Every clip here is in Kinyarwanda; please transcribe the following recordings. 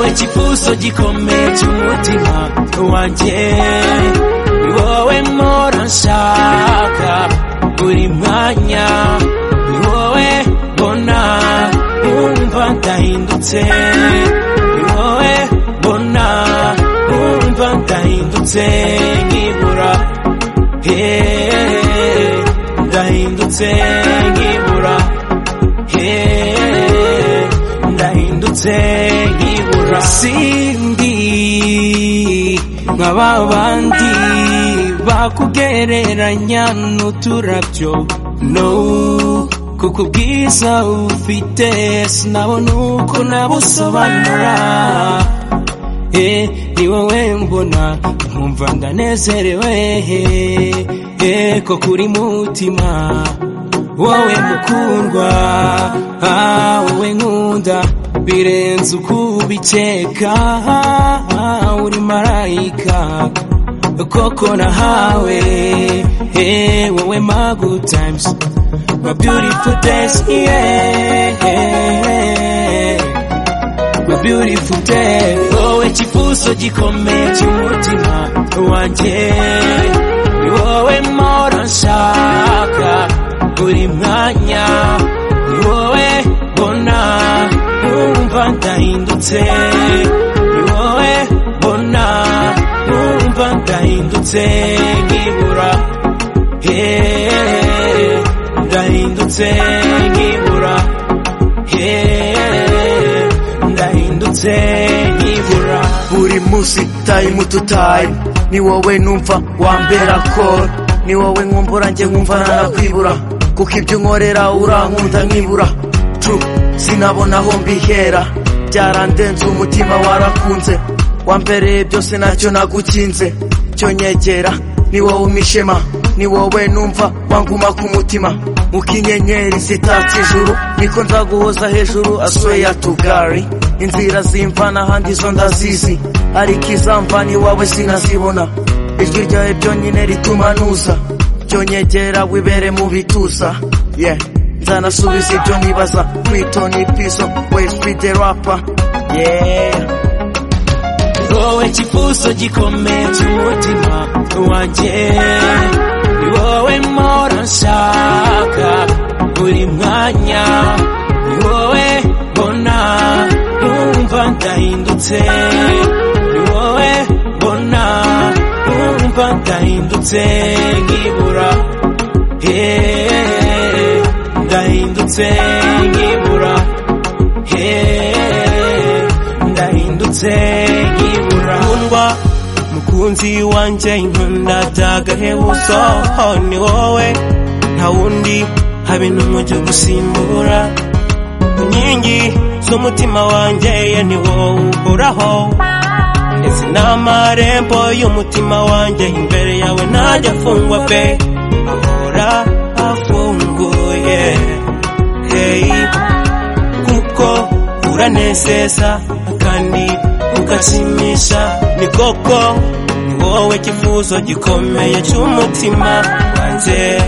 igipuso gikomeye cy'umutima wanjye ni wowe mpora nshaka buri mwanya ni wowe mbona wumva ndahindutse ni wowe mbona wumva ndahindutse nkibura heee ndahindutse nkibura heee ndahindutse nkibura sindi nka ba bandi bakugereranya n'uturabyo no kuko ubwiza ufite sinabona uko nabusobanura Eh, ni wowe mbona nkumva ndanezerewe eh, ko kuri mutima wowe mukundwa ah, wowe nkunda birenze uko ubikeka ah, uri marayika koko nahawe eh, wowe my good times my beautiful days yeah. my beautiful day wowe kifuso gikomeye cy'umutima wanjye ni wowe mpora nshaka buri mwanya ni wowe mbona numva ndahindutse ni wowe mbona numva ndahindutse nkibura heee ndahindutse nkibura heee ndahindutse nkibura buri munsi time to time ni wowe numva wambera ko ni wowe nkumbura njye nkumva nanakwibura kuko ibyo unkorera urankunda nkibura tu sinabona aho mbihera byarandenze umutima warakunze wambereye byose nacyo nagukinze cyo nyegera ni wowe umishema ni wowe numva wanguma ku mutima nkuko inyenyeri zitatse ijuru niko nzaguhoza hejuru asweya tugari inzira zimvana ahandi zo ndazizi ariko izamvana iwawe sinazibona ijwi ryawe byonyine rituma nuza byonyegera wibere mu bituza yeah. nzanasubiza ibyo nibaza kwitoni piso weside rapa yeah. wowe kifuso gikomeye cy'umutima wanjye ni wowe mpora nshaka buri mwanya ni wowe mbona numva ndahindutse ni wowe mbona numva ndahindutse nkibura heee ndahindutse nkibura heee ndahindutse nkibura nkundwa mukunzi wanjye inkunda byagahebuzo ni wowe nta wundi habe n'umujyi gusimbura inkingi z'umutima wanjye ye ni wowe uhoraho ndetse n'amarembo y'umutima wanjye imbere yawe ntajya afungwa pe ahora afunguye hey. kuko uranezeza kandi ugashimisha ni koko ni wowe kifuzo gikomeye cy'umutima wanjye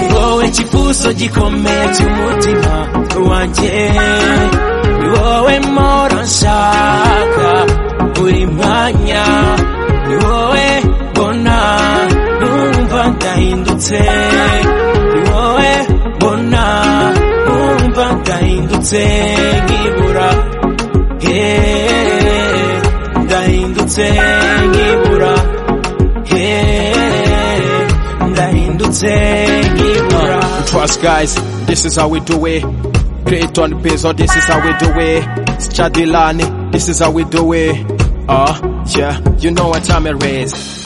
Ni wowe kifuzo gikomeye cy'umutima wanjye ni wowe mpora nshaka buri mwanya ni wowe mbona numva ndahindutse ni wowe mbona numva ndahindutse nkibura heee ndahindutse nkibura heee ndahindutse nkibura Trust guys, this is how we do it. Clayton Bezos, this is how we do it. It's Chadilani, this is how we do it. Uh, yeah, you know what time it is.